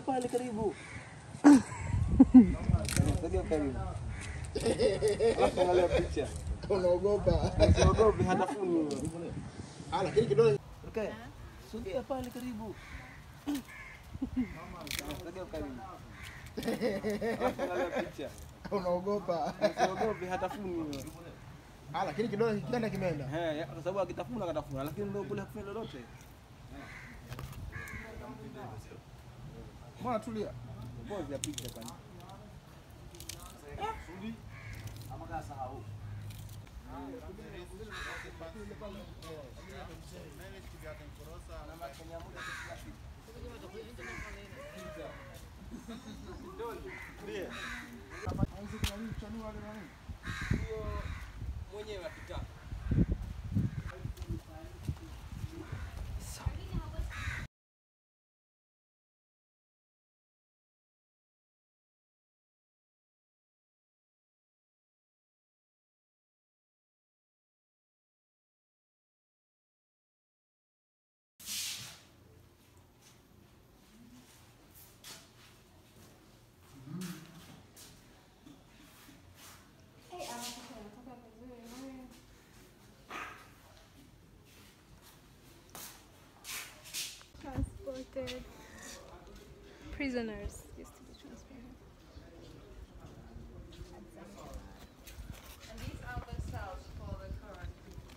Sogea pale karibu. Sogea karibu. Alafu angalia picha. Unaogopa. Usiogope hatafuni. Ah, lakini kidole Okay. Sogea pale karibu. Sogea karibu. Alafu angalia picha. unaogopa. Usiogope hatafuni. Ah, lakini kidole kikienda kimeenda. Eh, ya- kwa sababu akitafuna akatafuna, lakini ndio kule hakufanya lolote. Mbona tulia? Pause ya picha kwani. mwenyewe akitaka. transported prisoners used to be transported. And these are the cells for the current.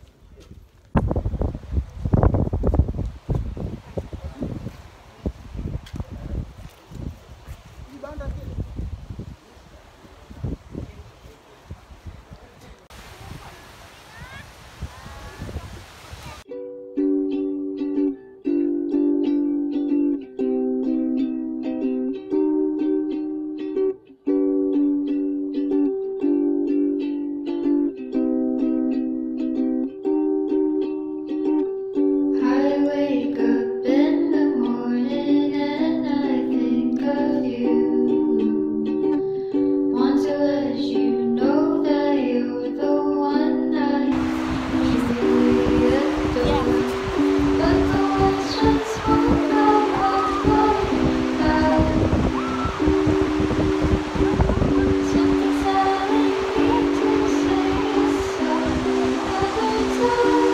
I wake up in the morning and I think of you. Want to let you know that you're the one I truly adore. But the words just won't come out loud. Something's telling me to say it's another time.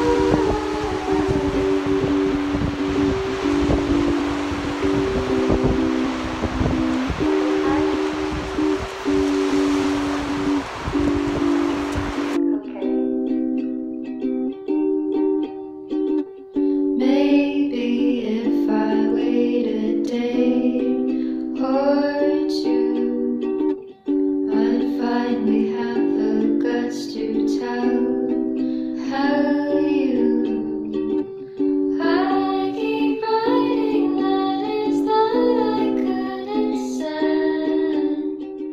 Maybe if I wait a day or two, I'd finally have the guts to tell how you. I keep writing letters that I couldn't send.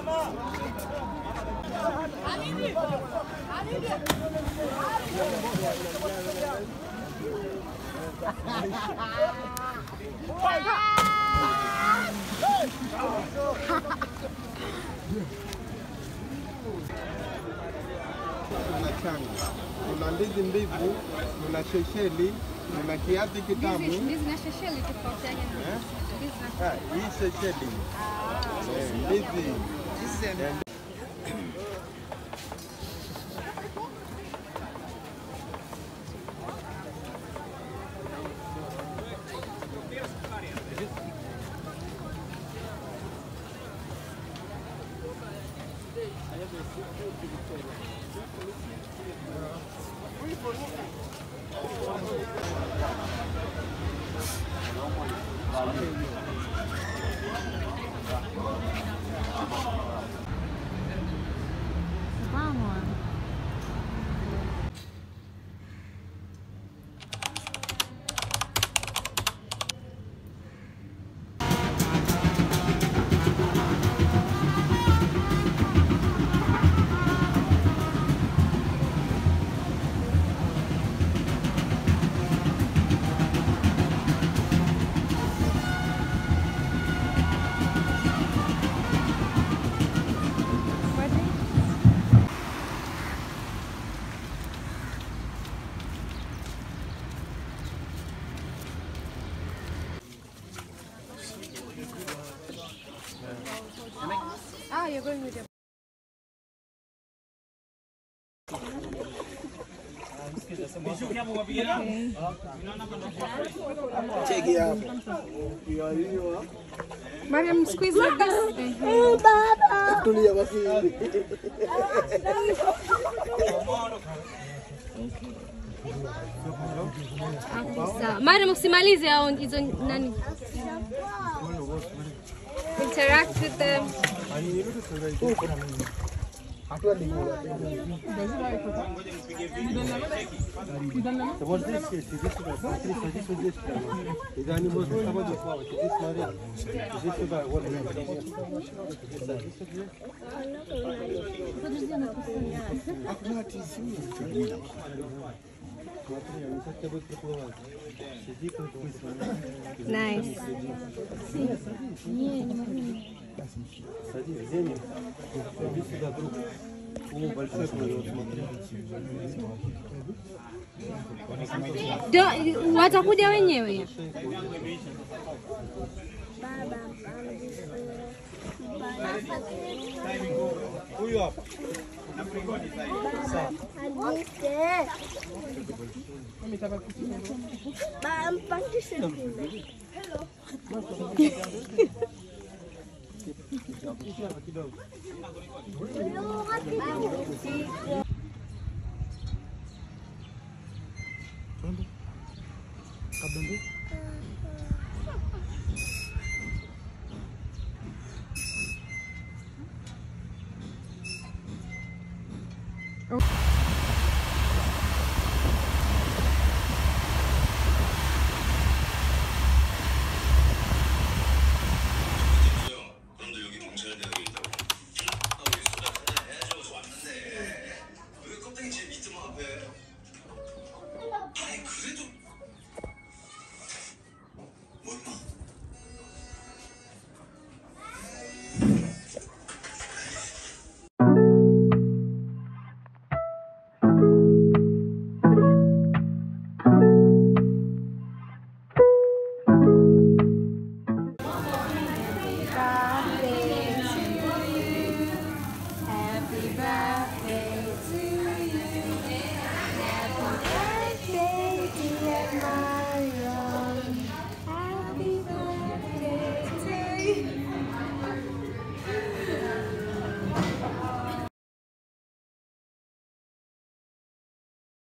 Kuna changa, kuna ndizi mbivu, kuna shesheli, kuna kiazi kitamu. Ndizi na shesheli tofauti yake ni Eh? ndizi na Ah, hii shesheli Eh, ndizi Eh, Ah, you're going with your Cheki hapo. Mariam, squeeze like this. Tulia basi. Sawa. Mariam, usimalize hao hizo nani. Interact with them. Hatua ni kula. Nice. Ndio, watakuja wenyewe. 그런데 여기 경찰대학에 있다고? 아, 우리 수다 하나 해야죠. 왔는데. 왜 껍데기 제 밑에 앞에? 아니, 그래도. 뭐, 임마?